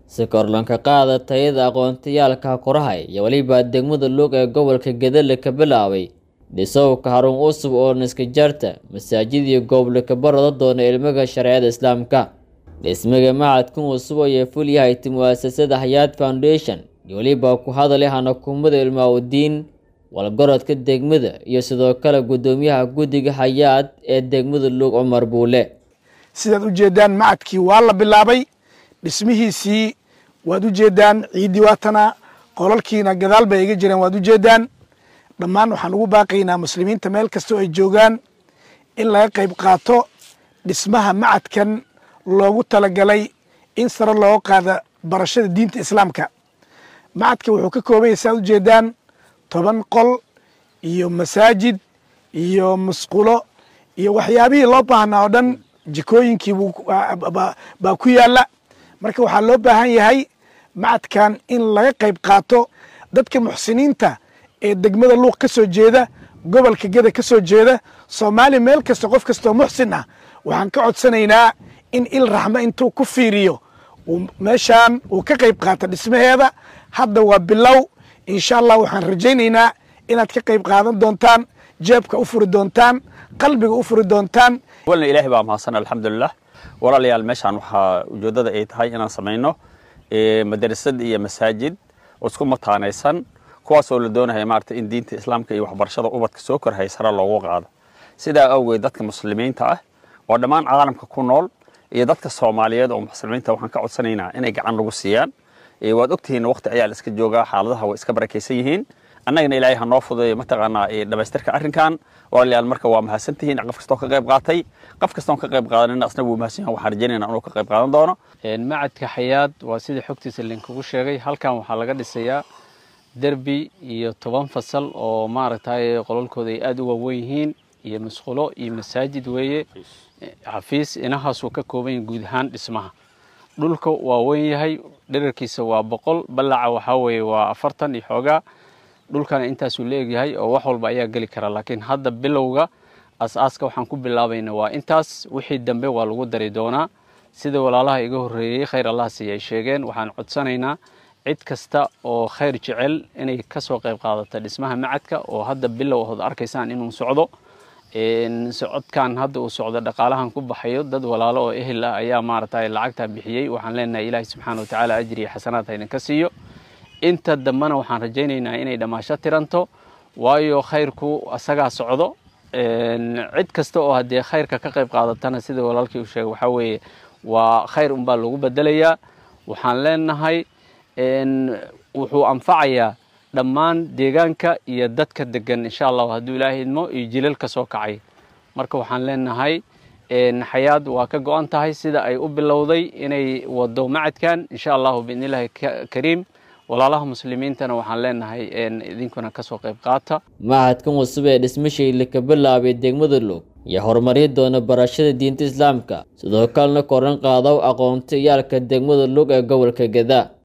si korlanka qaada tayada aqoontayaalka korahay iyo weliba degmada luuq ee gobolka gedele ka bilaabay dhisowka harun cusub oo niskajarta masaajid iyo gooblaka barada doona ilmiga shareecada islaamka dhismaga macadkan cusub ayay fulyahay mu'asasada hayaad foundation iyo weliba ku hadalay hanakumada ilmaawdiin walgorodka degmada iyo sidoo kale guddoomiyaha guddiga hayaad ee degmada luuq cumar buule sidaad u jeedaan macadkii waa la bilaabay dhismihiisii waad u jeedaan ciiddii waatana qolalkiina gadaal bay iga jireen waad u jeedaan dhammaan waxaan ugu baaqaynaa muslimiinta meel kastoo ay joogaan in laga qayb qaato dhismaha macadkan loogu talagalay in sare looga qaada barashada diinta islaamka macadka wuxuu ka kooban yahay saad u jeedaan toban qol iyo masaajid iyo musqulo iyo waxyaabihii loo baahnaa oo dhan jikooyinkii baa ku yaala marka waxaa loo baahan yahay macadkan in laga qayb qaato dadka muxsiniinta ee degmada luuq ka soo jeeda gobolka geda ka soo jeeda soomaaliya meel kasta qof kastoo muxsin ah waxaan ka codsanaynaa in il raxmo intuu ku fiiriyo meeshaan uu ka qayb qaato dhismaheeda hadda waa bilow insha allah waxaan rajaynaynaa inaad ka qayb qaadan doontaan jeebka u furi doontaan qalbiga u furi doontaan walna ilaahay baa mahadsan alxamdulilah walaalayaal meeshaan waxaa ujeeddada ay tahay inaan samayno madarasad iyo masaajid oo isku mataanaysan kuwaas oo la doonaya maarata in diinta islaamka iyo waxbarashada ubadka soo korhay sare loogu qaado sidaa awgeed dadka muslimiinta ah oo dhammaan caalamka ku nool iyo dadka soomaaliyeed oo muslimiinta waxaan ka codsanaynaa inay gacan lagu siiyaan waad ogtihiin waqti ayaa la iska joogaa xaaladaha way iska barakaysan yihiin annagana ilaahay ha noo fudeeyo mataqaanaa dhamaystirka arrinkan walaalayaal marka waa mahadsantihiin qof kastoo ka qayb qaatay qof kastoon ka qayb qaadanina asna wuu mahadsan yahay waxaan rajaynayna inuu ka qayb qaadan doono macadka xayaad waa sida xogtiisa linkugu sheegay halkan waxaa laga dhisayaa derbi iyo toban fasal oo maaragtay qolalkooda ay aada u waaweyn yihiin iyo musqulo iyo masaajid weeye xafiis inahaasuu ka kooban yahay guud ahaan dhismaha dhulka waa weyn yahay dherarkiisa waa boqol ballaca waxaa weeye waa afartan iyo xoogaa dhulkana intaasuu la egyahay oo wax walba ayaa geli karaa laakiin hadda bilowga as-aaska waxaan ku bilaabayna waa intaas wixii dambe waa lagu dari doonaa sida walaalaha iga horreeyey khayr allah siiya ay sheegeen waxaan codsanaynaa cid kasta oo khayr jecel inay ka soo qayb qaadata dhismaha macadka oo hadda bilow ahood arkaysaan inuu socdo socodkan hadda uu socdo dhaqaalahan ku baxayo dad walaalo oo ehel ah ayaa maaragtay lacagtaa bixiyey waxaan leenahay ilaahay subxaana watacaala ajri iyo xasanaad ha idinka siiyo inta dambena waxaan rajaynaynaa inay dhammaasho tiranto waayo khayrku asagaa socdo cid kasta oo haddee khayrka ka qayb qaadatana sida walaalkii uu sheegay waxaa weeye waa khayr unbaa lagu bedelayaa waxaan leenahay wuxuu anfacayaa dhammaan deegaanka iyo dadka degan insha allahu hadduu ilaahay idmo iyo jilal ka soo kacay marka waxaan leenahay xayaad waa ka go-an tahay sida ay u bilowday inay wado macadkan insha allahu biidn illaahi kariim walaalaha muslimiintana waxaan leenahay idinkuna kasoo qayb qaata macadkan cusub ee dhismashayla ka bilaabay degmada luug iyo horumaryi doona barashada diinta islaamka sidoo kalena koran qaadaw aqoonta iyaalka degmada luug ee gobolka geda